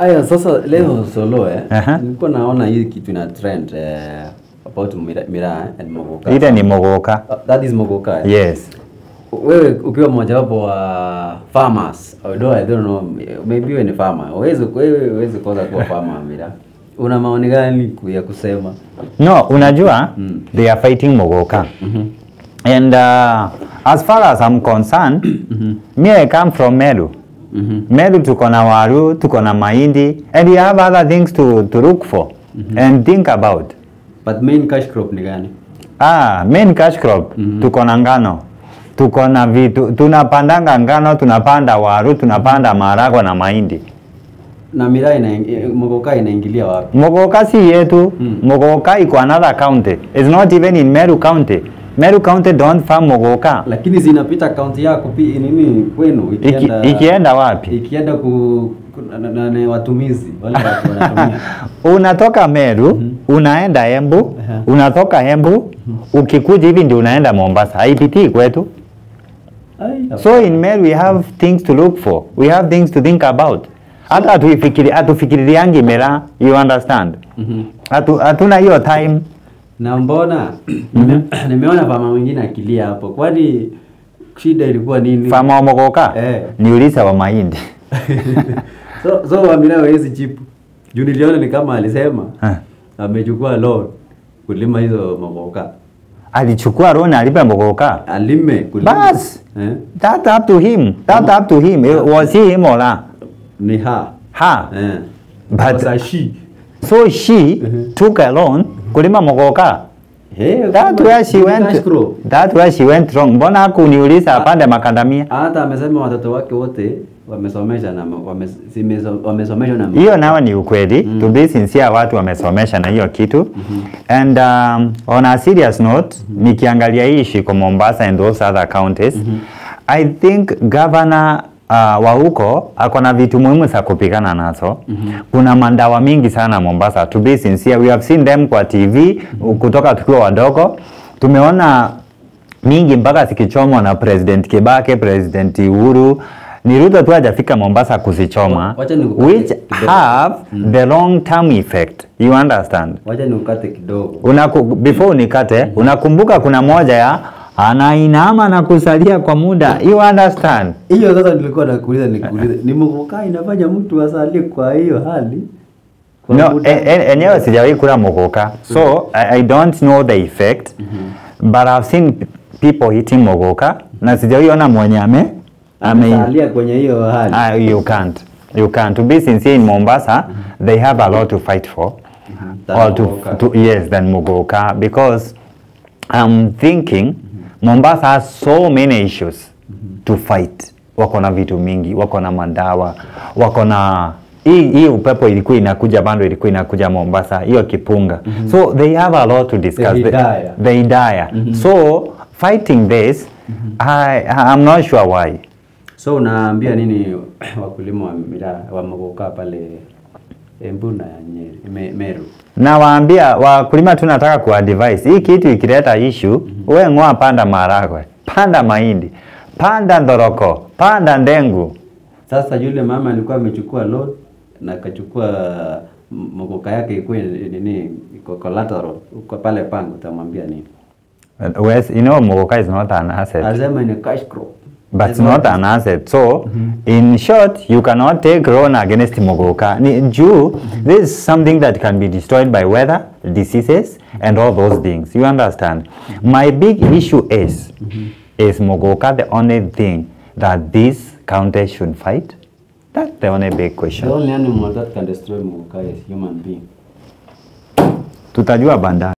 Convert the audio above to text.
Aya, sasa leo solo eh, Aha. nilikuwa naona hii kitu ina trend eh, about Mira, Mira and Mogoka. ile ni mogoka Uh, that is Mogoka. eh? yes Wewe ukiwa mojawapo wa farmers, although I don't know, maybe wewe ni farmer. Uweze wewe uweze kwanza kuwa farmer Mira. Una maoni gani ku- ya kusema? no unajua Mm. they are fighting mogoka and uh, as far as i'm concerned me i come from meru Mhm. meru tuko na waru tuko na mahindi and we have other things to, to look for and think about But main cash crop ni gani? ah, main cash crop tuko na ngano tuko na vitu tunapandanga ngano tunapanda waru tunapanda maragwa na mahindi Na Mira ina Mogoka inaingilia wapi? Mogoka si yetu. Mm. Mogoka iko another county. It's not even in Meru County. Meru County don't farm Mogoka. Lakini zinapita kaunti yako pi nini kwenu Iki, ikienda wapi? ikienda ku, ku na, na, na, watumizi wale watu wanatumia Unatoka Meru, unaenda Embu, Aha. unatoka Embu, ukikuja hivi ndio unaenda Mombasa. Haipitii kwetu. Ai, So in Meru we have things to look for. We have things to think about. Hata hatuifikiri hatufikiriangi mera, you understand? Mhm. Hatu, hatuna hiyo time. na mbona nime, nimeona mama mwingine akilia hapo kwani shida ilikuwa nini Fama wa Mogoka? Eh. Niulize wa mahindi. so so wamina hawezi chipu juu niliona ni kama alisema Eh. amechukua loan kulima hizo maboka alichukua loan alipe Mogoka. alime kulima Bas. eh? That up to him. That up to him. It was he him or her? ni ha Her. eh. But- Sasa she So she took a loan kulima Mogoka. Hey, That kama- where she ni went. cash crop. That where she went wrong. Mbona hakuniuliza apande makandamia? hata amesema watoto wake wote wamesomesha na wame, simeso- wamesomeshwa na Hiyo nayo ni ukweli. To be sincere, watu wamesomesha na hiyo kitu. And um, on a serious note, nikiangalia hii shiko Mombasa and those other counties, I think governor uh, wa huko ako na vitu muhimu za kupigana nazo. Kuna mandawa mingi sana Mombasa. To be sincere, we have seen them kwa TV kutoka tukiwa wadogo. Tumeona mingi mpaka zikichomwa na President Kibake, President Uhuru. Ni Ruto tu hajafika Mombasa kuzichoma Wacha nikukate which kidogo. have the long term effect. You understand? wacha niukate kidogo Unaku, before unikate, unakumbuka kuna moja ya anainama na kusalia kwa muda. You understand? hiyo sasa nilikuwa nakuuliza nikuuliza ni mkokaa inafanya mtu asalie kwa hiyo hali Kwa No, muda. e- e- enyewe sijawahi kula mogoka. So I, I don't know the effect. But I've seen p- people eating mogoka na sijawahi ona mwenye ame ame amesalia kwenye hiyo hali Ah, you can't. You can't. To be sincere, in Mombasa, they have a lot to fight for. Than Or to, Mogoka. to yes, than Mugoka because I'm thinking Mombasa has so many issues to fight. Wako na vitu mingi, wako na madawa, wako na hii hii upepo ilikuwa inakuja bando ilikuwa inakuja Mombasa, hiyo kipunga. So they have a lot to discuss. The Hidaya. The Hidaya. So fighting this, I I'm not sure why. so unaambia nini wakulima wa miraa wa magoka pale Embu na Nyeri me, Meru Nawaambia wakulima tunataka kuadvise hii kitu ikileta issue, we ng'oa, panda maharagwe, panda mahindi, panda ndoroko, panda ndengu. sasa yule mama alikuwa amechukua loan na akachukua m- magoka yake ikuwe nini iko collateral uko pale pango utamwambia nini Uh, Wes, you know Mogoka is not an asset, asema ni cash crop but it's not an asset. So in short, you cannot take loan against Mogoka. Ni juu, this is something that can be destroyed by weather, diseases, and all those things. You understand? My big issue is, is Mogoka the only thing that this county should fight? That's the only big question. the only animal that can destroy magoka is human being Tutajua baadaye.